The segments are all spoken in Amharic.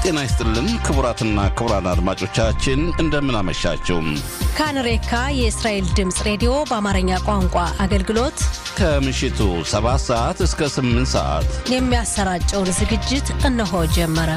ጤና ይስጥልን ክቡራትና ክቡራን አድማጮቻችን እንደምን አመሻችሁ። ካንሬካ የእስራኤል ድምፅ ሬዲዮ በአማርኛ ቋንቋ አገልግሎት ከምሽቱ 7 ሰዓት እስከ 8 ሰዓት የሚያሰራጨውን ዝግጅት እነሆ ጀመረ።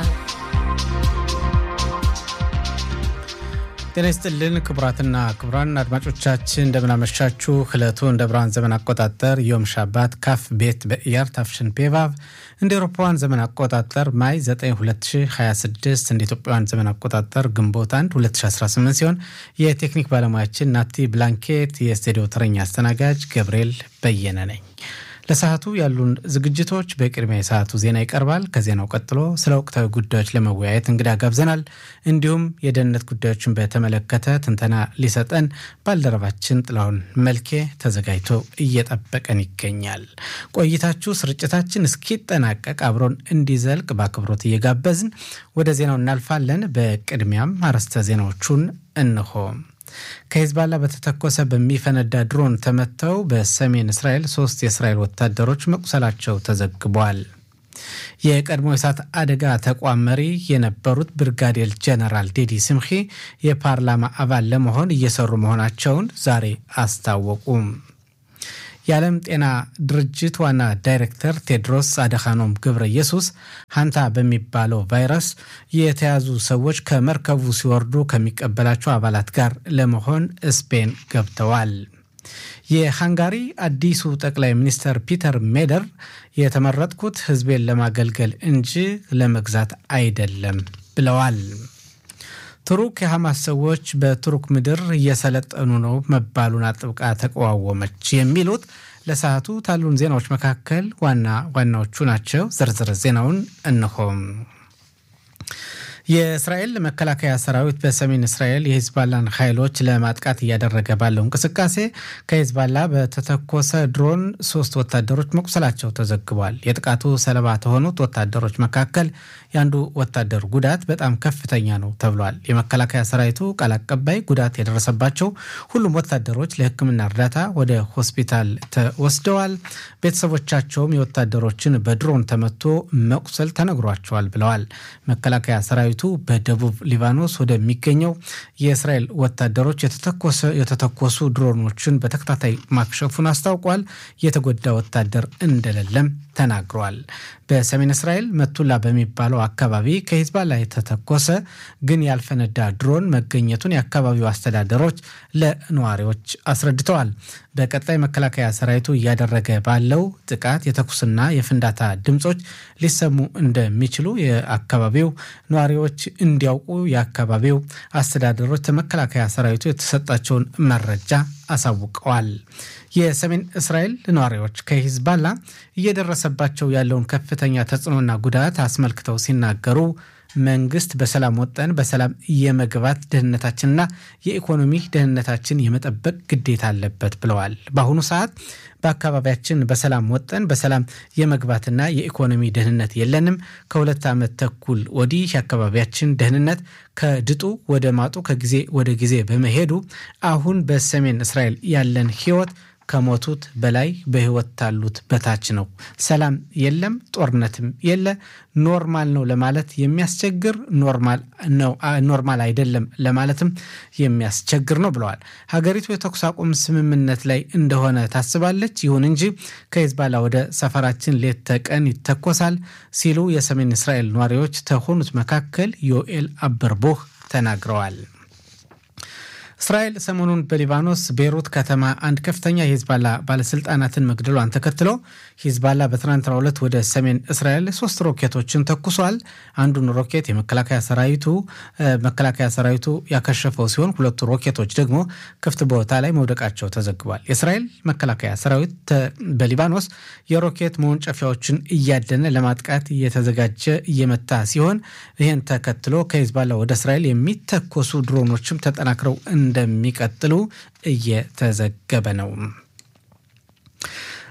ጤና ይስጥልን ክቡራትና ክቡራን አድማጮቻችን እንደምናመሻችሁ። ዕለቱ እንደ ብርሃን ዘመን አቆጣጠር ዮም ሻባት ካፍ ቤት በኢያር ታፍሽን ፔቫቭ እንደ ኤሮፓውያን ዘመን አቆጣጠር ማይ 9 2026 እንደ ኢትዮጵያውያን ዘመን አቆጣጠር ግንቦት 1 2018 ሲሆን የቴክኒክ ባለሙያችን ናቲ ብላንኬት፣ የስቱዲዮ ተረኛ አስተናጋጅ ገብርኤል በየነ ነኝ። ለሰዓቱ ያሉን ዝግጅቶች በቅድሚያ የሰዓቱ ዜና ይቀርባል። ከዜናው ቀጥሎ ስለ ወቅታዊ ጉዳዮች ለመወያየት እንግዳ ጋብዘናል። እንዲሁም የደህንነት ጉዳዮችን በተመለከተ ትንተና ሊሰጠን ባልደረባችን ጥላሁን መልኬ ተዘጋጅቶ እየጠበቀን ይገኛል። ቆይታችሁ ስርጭታችን እስኪጠናቀቅ አብሮን እንዲዘልቅ በአክብሮት እየጋበዝን ወደ ዜናው እናልፋለን። በቅድሚያም አርዕስተ ዜናዎቹን እንሆ። ከሂዝባላ በተተኮሰ በሚፈነዳ ድሮን ተመተው በሰሜን እስራኤል ሶስት የእስራኤል ወታደሮች መቁሰላቸው ተዘግቧል። የቀድሞ የእሳት አደጋ ተቋም መሪ የነበሩት ብርጋዴር ጀነራል ዴዲ ስምኺ የፓርላማ አባል ለመሆን እየሰሩ መሆናቸውን ዛሬ አስታወቁም። የዓለም ጤና ድርጅት ዋና ዳይሬክተር ቴድሮስ አደኻኖም ገብረ ኢየሱስ ሀንታ በሚባለው ቫይረስ የተያዙ ሰዎች ከመርከቡ ሲወርዱ ከሚቀበላቸው አባላት ጋር ለመሆን ስፔን ገብተዋል። የሃንጋሪ አዲሱ ጠቅላይ ሚኒስትር ፒተር ሜደር የተመረጥኩት ሕዝቤን ለማገልገል እንጂ ለመግዛት አይደለም ብለዋል። ቱርክ የሐማስ ሰዎች በቱርክ ምድር እየሰለጠኑ ነው መባሉን አጥብቃ ተቃወመች። የሚሉት ለሰዓቱ ካሉን ዜናዎች መካከል ዋና ዋናዎቹ ናቸው። ዝርዝር ዜናውን እንሆም። የእስራኤል መከላከያ ሰራዊት በሰሜን እስራኤል የሂዝባላን ኃይሎች ለማጥቃት እያደረገ ባለው እንቅስቃሴ ከሂዝባላ በተተኮሰ ድሮን ሶስት ወታደሮች መቁሰላቸው ተዘግቧል። የጥቃቱ ሰለባ ከሆኑት ወታደሮች መካከል የአንዱ ወታደር ጉዳት በጣም ከፍተኛ ነው ተብሏል። የመከላከያ ሰራዊቱ ቃል አቀባይ ጉዳት የደረሰባቸው ሁሉም ወታደሮች ለሕክምና እርዳታ ወደ ሆስፒታል ተወስደዋል። ቤተሰቦቻቸውም የወታደሮችን በድሮን ተመቶ መቁሰል ተነግሯቸዋል ብለዋል። መከላከያ ሰራዊቱ በደቡብ ሊባኖስ ወደሚገኘው የእስራኤል ወታደሮች የተተኮሱ ድሮኖችን በተከታታይ ማክሸፉን አስታውቋል። የተጎዳ ወታደር እንደሌለም ተናግሯል። በሰሜን እስራኤል መቱላ በሚባለው አካባቢ ከሂዝባላ የተተኮሰ ግን ያልፈነዳ ድሮን መገኘቱን የአካባቢው አስተዳደሮች ለነዋሪዎች አስረድተዋል። በቀጣይ መከላከያ ሰራዊቱ እያደረገ ባለው ጥቃት የተኩስና የፍንዳታ ድምፆች ሊሰሙ እንደሚችሉ የአካባቢው ነዋሪዎች እንዲያውቁ የአካባቢው አስተዳደሮች ከመከላከያ ሰራዊቱ የተሰጣቸውን መረጃ አሳውቀዋል። የሰሜን እስራኤል ነዋሪዎች ከሂዝባላ እየደረሰባቸው ያለውን ከፍተኛ ተጽዕኖና ጉዳት አስመልክተው ሲናገሩ መንግስት በሰላም ወጠን በሰላም የመግባት ደህንነታችንና የኢኮኖሚ ደህንነታችን የመጠበቅ ግዴታ አለበት ብለዋል። በአሁኑ ሰዓት በአካባቢያችን በሰላም ወጠን በሰላም የመግባትና የኢኮኖሚ ደህንነት የለንም። ከሁለት ዓመት ተኩል ወዲህ የአካባቢያችን ደህንነት ከድጡ ወደ ማጡ ከጊዜ ወደ ጊዜ በመሄዱ አሁን በሰሜን እስራኤል ያለን ህይወት ከሞቱት በላይ በህይወት ታሉት በታች ነው። ሰላም የለም፣ ጦርነትም የለ። ኖርማል ነው ለማለት የሚያስቸግር ኖርማል አይደለም ለማለትም የሚያስቸግር ነው ብለዋል። ሀገሪቱ የተኩስ አቁም ስምምነት ላይ እንደሆነ ታስባለች። ይሁን እንጂ ከሂዝባላ ወደ ሰፈራችን ሌት ተቀን ይተኮሳል ሲሉ የሰሜን እስራኤል ነዋሪዎች ከሆኑት መካከል ዮኤል አበርቦህ ተናግረዋል። እስራኤል ሰሞኑን በሊባኖስ ቤይሩት ከተማ አንድ ከፍተኛ የሂዝባላ ባለስልጣናትን መግደሏን ተከትሎ ሂዝባላ በትናንትናው ዕለት ወደ ሰሜን እስራኤል ሶስት ሮኬቶችን ተኩሷል። አንዱን ሮኬት የመከላከያ ሰራዊቱ መከላከያ ሰራዊቱ ያከሸፈው ሲሆን ሁለቱ ሮኬቶች ደግሞ ክፍት ቦታ ላይ መውደቃቸው ተዘግቧል። የእስራኤል መከላከያ ሰራዊት በሊባኖስ የሮኬት መወንጨፊያዎችን እያደነ ለማጥቃት እየተዘጋጀ እየመታ ሲሆን ይህን ተከትሎ ከሂዝባላ ወደ እስራኤል የሚተኮሱ ድሮኖችም ተጠናክረው እንደሚቀጥሉ እየተዘገበ ነው።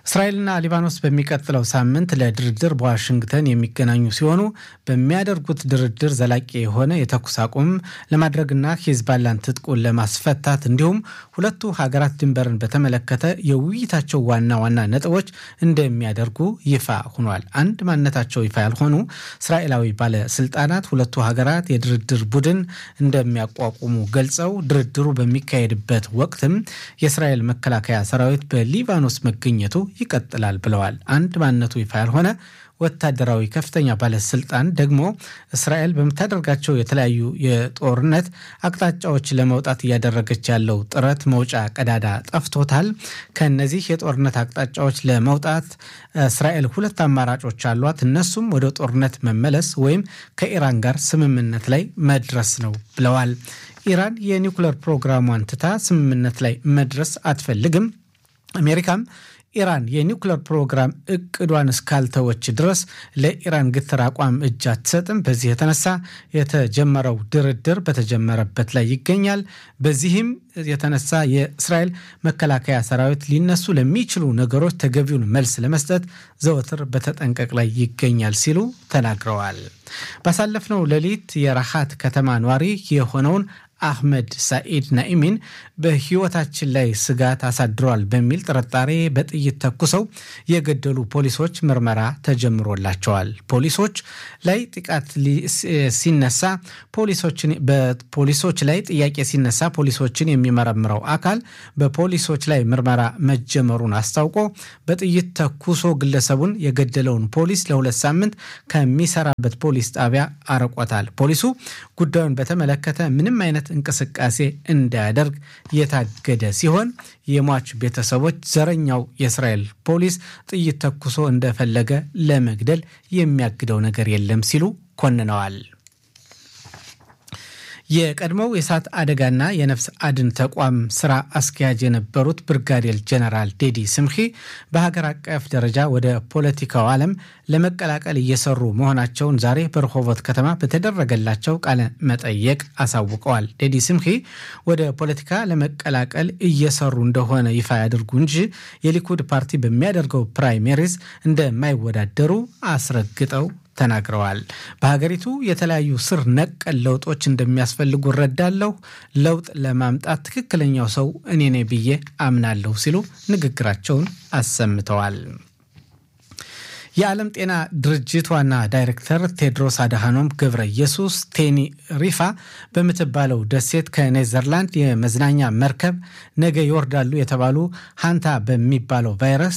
እስራኤልና ሊባኖስ በሚቀጥለው ሳምንት ለድርድር በዋሽንግተን የሚገናኙ ሲሆኑ በሚያደርጉት ድርድር ዘላቂ የሆነ የተኩስ አቁም ለማድረግና ሂዝባላን ትጥቁን ለማስፈታት እንዲሁም ሁለቱ ሀገራት ድንበርን በተመለከተ የውይይታቸው ዋና ዋና ነጥቦች እንደሚያደርጉ ይፋ ሆኗል። አንድ ማንነታቸው ይፋ ያልሆኑ እስራኤላዊ ባለስልጣናት ሁለቱ ሀገራት የድርድር ቡድን እንደሚያቋቁሙ ገልጸው ድርድሩ በሚካሄድበት ወቅትም የእስራኤል መከላከያ ሰራዊት በሊባኖስ መገኘቱ ይቀጥላል ብለዋል። አንድ ማንነቱ ይፋ ያልሆነ ወታደራዊ ከፍተኛ ባለስልጣን ደግሞ እስራኤል በምታደርጋቸው የተለያዩ የጦርነት አቅጣጫዎች ለመውጣት እያደረገች ያለው ጥረት መውጫ ቀዳዳ ጠፍቶታል። ከነዚህ የጦርነት አቅጣጫዎች ለመውጣት እስራኤል ሁለት አማራጮች አሏት። እነሱም ወደ ጦርነት መመለስ ወይም ከኢራን ጋር ስምምነት ላይ መድረስ ነው ብለዋል። ኢራን የኒውክለር ፕሮግራሟን ትታ ስምምነት ላይ መድረስ አትፈልግም። አሜሪካም ኢራን የኒውክለር ፕሮግራም እቅዷን እስካልተወች ድረስ ለኢራን ግትር አቋም እጅ አትሰጥም። በዚህ የተነሳ የተጀመረው ድርድር በተጀመረበት ላይ ይገኛል። በዚህም የተነሳ የእስራኤል መከላከያ ሰራዊት ሊነሱ ለሚችሉ ነገሮች ተገቢውን መልስ ለመስጠት ዘወትር በተጠንቀቅ ላይ ይገኛል ሲሉ ተናግረዋል። ባሳለፍነው ሌሊት የራሃት ከተማ ኗሪ የሆነውን አህመድ ሳኢድ ናኢሚን በሕይወታችን ላይ ስጋት አሳድረዋል በሚል ጥርጣሬ በጥይት ተኩሰው የገደሉ ፖሊሶች ምርመራ ተጀምሮላቸዋል። ፖሊሶች ላይ ጥቃት ሲነሳ በፖሊሶች ላይ ጥያቄ ሲነሳ ፖሊሶችን የሚመረምረው አካል በፖሊሶች ላይ ምርመራ መጀመሩን አስታውቆ በጥይት ተኩሶ ግለሰቡን የገደለውን ፖሊስ ለሁለት ሳምንት ከሚሰራበት ፖሊስ ጣቢያ አርቆታል። ፖሊሱ ጉዳዩን በተመለከተ ምንም አይነት እንቅስቃሴ እንዳያደርግ የታገደ ሲሆን የሟች ቤተሰቦች ዘረኛው የእስራኤል ፖሊስ ጥይት ተኩሶ እንደፈለገ ለመግደል የሚያግደው ነገር የለም ሲሉ ኮንነዋል። የቀድሞው የእሳት አደጋና የነፍስ አድን ተቋም ስራ አስኪያጅ የነበሩት ብርጋዴር ጀነራል ዴዲ ስምኺ በሀገር አቀፍ ደረጃ ወደ ፖለቲካው ዓለም ለመቀላቀል እየሰሩ መሆናቸውን ዛሬ በረሆቦት ከተማ በተደረገላቸው ቃለ መጠየቅ አሳውቀዋል። ዴዲ ስምኺ ወደ ፖለቲካ ለመቀላቀል እየሰሩ እንደሆነ ይፋ ያድርጉ እንጂ የሊኩድ ፓርቲ በሚያደርገው ፕራይሜሪዝ እንደማይወዳደሩ አስረግጠው ተናግረዋል። በሀገሪቱ የተለያዩ ስር ነቀል ለውጦች እንደሚያስፈልጉ እረዳለሁ። ለውጥ ለማምጣት ትክክለኛው ሰው እኔ ነኝ ብዬ አምናለሁ ሲሉ ንግግራቸውን አሰምተዋል። የዓለም ጤና ድርጅት ዋና ዳይሬክተር ቴድሮስ አድሃኖም ገብረ ኢየሱስ ቴኒ ሪፋ በምትባለው ደሴት ከኔዘርላንድ የመዝናኛ መርከብ ነገ ይወርዳሉ የተባሉ ሃንታ በሚባለው ቫይረስ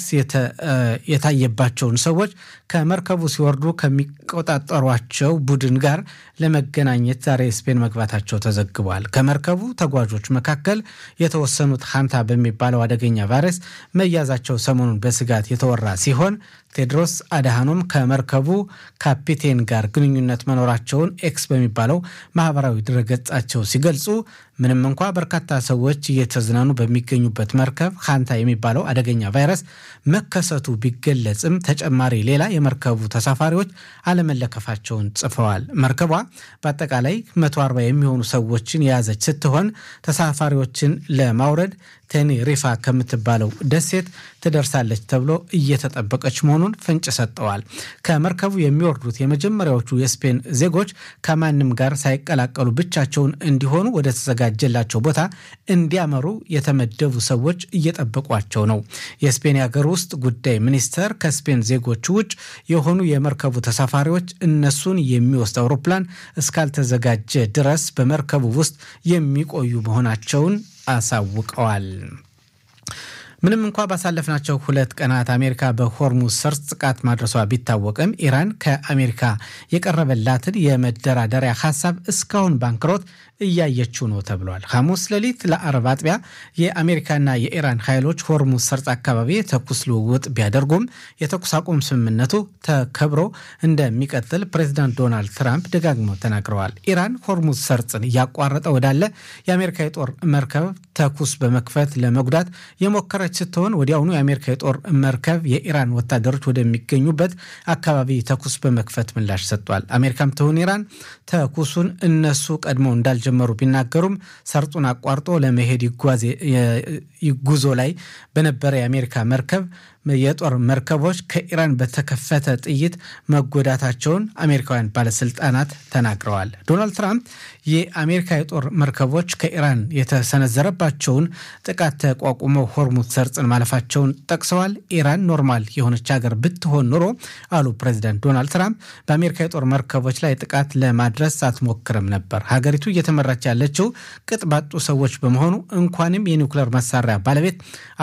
የታየባቸውን ሰዎች ከመርከቡ ሲወርዱ ከሚቆጣጠሯቸው ቡድን ጋር ለመገናኘት ዛሬ ስፔን መግባታቸው ተዘግቧል። ከመርከቡ ተጓዦች መካከል የተወሰኑት ሃንታ በሚባለው አደገኛ ቫይረስ መያዛቸው ሰሞኑን በስጋት የተወራ ሲሆን ቴድሮስ አድሃኖም ከመርከቡ ካፒቴን ጋር ግንኙነት መኖራቸውን ኤክስ በሚባለው ማህበራዊ ድረገጻቸው ሲገልጹ ምንም እንኳ በርካታ ሰዎች እየተዝናኑ በሚገኙበት መርከብ ሃንታ የሚባለው አደገኛ ቫይረስ መከሰቱ ቢገለጽም ተጨማሪ ሌላ የመርከቡ ተሳፋሪዎች አለመለከፋቸውን ጽፈዋል። መርከቧ በአጠቃላይ 140 የሚሆኑ ሰዎችን የያዘች ስትሆን ተሳፋሪዎችን ለማውረድ ቴኔሪፋ ከምትባለው ደሴት ትደርሳለች ተብሎ እየተጠበቀች መሆኑን ፍንጭ ሰጠዋል። ከመርከቡ የሚወርዱት የመጀመሪያዎቹ የስፔን ዜጎች ከማንም ጋር ሳይቀላቀሉ ብቻቸውን እንዲሆኑ ወደ ተዘጋጀላቸው ቦታ እንዲያመሩ የተመደቡ ሰዎች እየጠበቋቸው ነው። የስፔን የሀገር ውስጥ ጉዳይ ሚኒስተር ከስፔን ዜጎች ውጭ የሆኑ የመርከቡ ተሳፋሪዎች እነሱን የሚወስድ አውሮፕላን እስካልተዘጋጀ ድረስ በመርከቡ ውስጥ የሚቆዩ መሆናቸውን አሳውቀዋል። ምንም እንኳ ባሳለፍናቸው ሁለት ቀናት አሜሪካ በሆርሙዝ ሰርጥ ጥቃት ማድረሷ ቢታወቅም ኢራን ከአሜሪካ የቀረበላትን የመደራደሪያ ሀሳብ እስካሁን ባንክሮት እያየችው ነው ተብሏል። ሐሙስ ሌሊት ለአረብ አጥቢያ የአሜሪካና የኢራን ኃይሎች ሆርሙዝ ሰርጥ አካባቢ የተኩስ ልውውጥ ቢያደርጉም የተኩስ አቁም ስምምነቱ ተከብሮ እንደሚቀጥል ፕሬዚዳንት ዶናልድ ትራምፕ ደጋግመው ተናግረዋል። ኢራን ሆርሙዝ ሰርጥን እያቋረጠ ወዳለ የአሜሪካ የጦር መርከብ ተኩስ በመክፈት ለመጉዳት የሞከረች ስትሆን ወዲያውኑ የአሜሪካ የጦር መርከብ የኢራን ወታደሮች ወደሚገኙበት አካባቢ ተኩስ በመክፈት ምላሽ ሰጥቷል። አሜሪካም ትሁን ኢራን ተኩሱን እነሱ ቀድሞ እንዳልጀመሩ ቢናገሩም ሰርጡን አቋርጦ ለመሄድ ጉዞ ላይ በነበረ የአሜሪካ መርከብ የጦር መርከቦች ከኢራን በተከፈተ ጥይት መጎዳታቸውን አሜሪካውያን ባለስልጣናት ተናግረዋል። ዶናልድ ትራምፕ የአሜሪካ የጦር መርከቦች ከኢራን የተሰነዘረባቸውን ጥቃት ተቋቁመው ሆርሙዝ ሰርጽን ማለፋቸውን ጠቅሰዋል። ኢራን ኖርማል የሆነች ሀገር ብትሆን ኑሮ አሉ ፕሬዚዳንት ዶናልድ ትራምፕ በአሜሪካ የጦር መርከቦች ላይ ጥቃት ለማድረስ አትሞክርም ነበር። ሀገሪቱ እየተመራች ያለችው ቅጥ ባጡ ሰዎች በመሆኑ እንኳንም የኒውክሌር መሳሪያ ባለቤት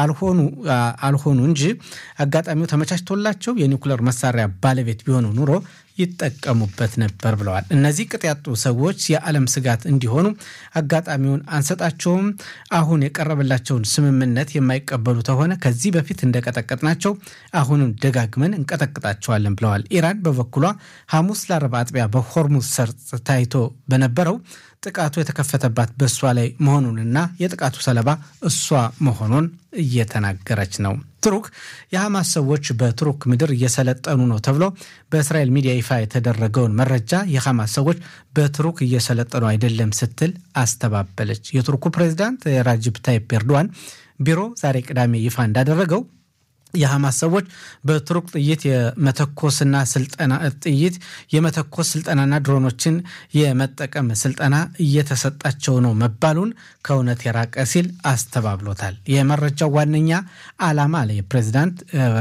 አልሆኑ እንጂ አጋጣሚው ተመቻችቶላቸው የኒውክሌር መሳሪያ ባለቤት ቢሆኑ ኑሮ ይጠቀሙበት ነበር ብለዋል። እነዚህ ቅጥ ያጡ ሰዎች የዓለም ስጋት እንዲሆኑ አጋጣሚውን አንሰጣቸውም። አሁን የቀረበላቸውን ስምምነት የማይቀበሉ ከሆነ ከዚህ በፊት እንደቀጠቀጥናቸው አሁንም ደጋግመን እንቀጠቅጣቸዋለን ብለዋል። ኢራን በበኩሏ ሐሙስ ለአርብ አጥቢያ በሆርሙዝ ሰርጥ ታይቶ በነበረው ጥቃቱ የተከፈተባት በእሷ ላይ መሆኑንና የጥቃቱ ሰለባ እሷ መሆኑን እየተናገረች ነው። ቱርክ የሐማስ ሰዎች በቱርክ ምድር እየሰለጠኑ ነው ተብሎ በእስራኤል ሚዲያ ይፋ የተደረገውን መረጃ የሐማስ ሰዎች በቱርክ እየሰለጠኑ አይደለም ስትል አስተባበለች። የቱርኩ ፕሬዚዳንት ራጅብ ታይፕ ኤርዶዋን ቢሮ ዛሬ ቅዳሜ ይፋ እንዳደረገው የሐማስ ሰዎች በቱርክ ጥይት የመተኮስና ስልጠና ጥይት የመተኮስ ስልጠናና ድሮኖችን የመጠቀም ስልጠና እየተሰጣቸው ነው መባሉን ከእውነት የራቀ ሲል አስተባብሎታል። የመረጃው ዋነኛ ዓላማ አለ የፕሬዚዳንት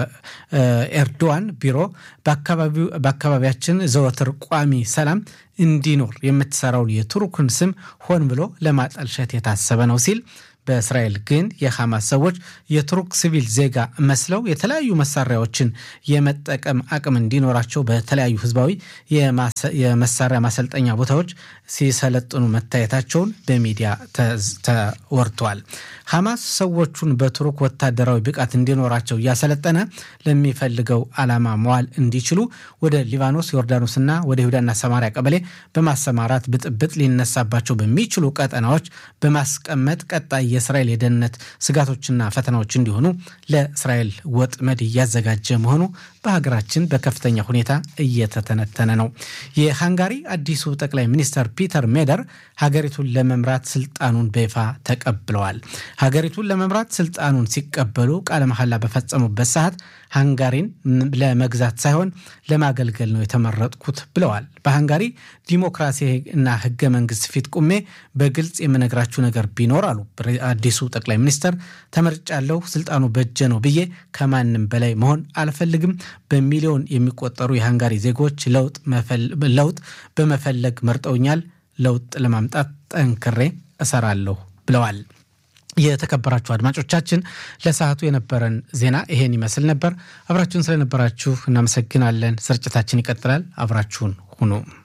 ኤርዶዋን ቢሮ በአካባቢያችን ዘወትር ቋሚ ሰላም እንዲኖር የምትሰራውን የቱርክን ስም ሆን ብሎ ለማጠልሸት የታሰበ ነው ሲል በእስራኤል ግን የሐማስ ሰዎች የቱርክ ሲቪል ዜጋ መስለው የተለያዩ መሳሪያዎችን የመጠቀም አቅም እንዲኖራቸው በተለያዩ ህዝባዊ የመሳሪያ ማሰልጠኛ ቦታዎች ሲሰለጥኑ መታየታቸውን በሚዲያ ተወርቷል። ሐማስ ሰዎቹን በቱርክ ወታደራዊ ብቃት እንዲኖራቸው እያሰለጠነ ለሚፈልገው ዓላማ መዋል እንዲችሉ ወደ ሊባኖስ፣ ዮርዳኖስና ወደ ይሁዳና ሰማሪያ ቀበሌ በማሰማራት ብጥብጥ ሊነሳባቸው በሚችሉ ቀጠናዎች በማስቀመጥ ቀጣይ የእስራኤል የደህንነት ስጋቶችና ፈተናዎች እንዲሆኑ ለእስራኤል ወጥመድ እያዘጋጀ መሆኑ በሀገራችን በከፍተኛ ሁኔታ እየተተነተነ ነው። የሃንጋሪ አዲሱ ጠቅላይ ሚኒስተር ፒተር ሜደር ሀገሪቱን ለመምራት ስልጣኑን በይፋ ተቀብለዋል። ሀገሪቱን ለመምራት ስልጣኑን ሲቀበሉ ቃለ መሐላ በፈጸሙበት ሰዓት ሃንጋሪን ለመግዛት ሳይሆን ለማገልገል ነው የተመረጥኩት ብለዋል። በሃንጋሪ ዲሞክራሲ እና ህገ መንግስት ፊት ቁሜ በግልጽ የምነግራችሁ ነገር ቢኖር አሉ አዲሱ ጠቅላይ ሚኒስተር ተመርጫለሁ፣ ስልጣኑ በእጄ ነው ብዬ ከማንም በላይ መሆን አልፈልግም። በሚሊዮን የሚቆጠሩ የሃንጋሪ ዜጎች ለውጥ በመፈለግ መርጠውኛል። ለውጥ ለማምጣት ጠንክሬ እሰራለሁ ብለዋል። የተከበራችሁ አድማጮቻችን ለሰዓቱ የነበረን ዜና ይሄን ይመስል ነበር። አብራችሁን ስለነበራችሁ እናመሰግናለን። ስርጭታችን ይቀጥላል። አብራችሁን ሁኑ።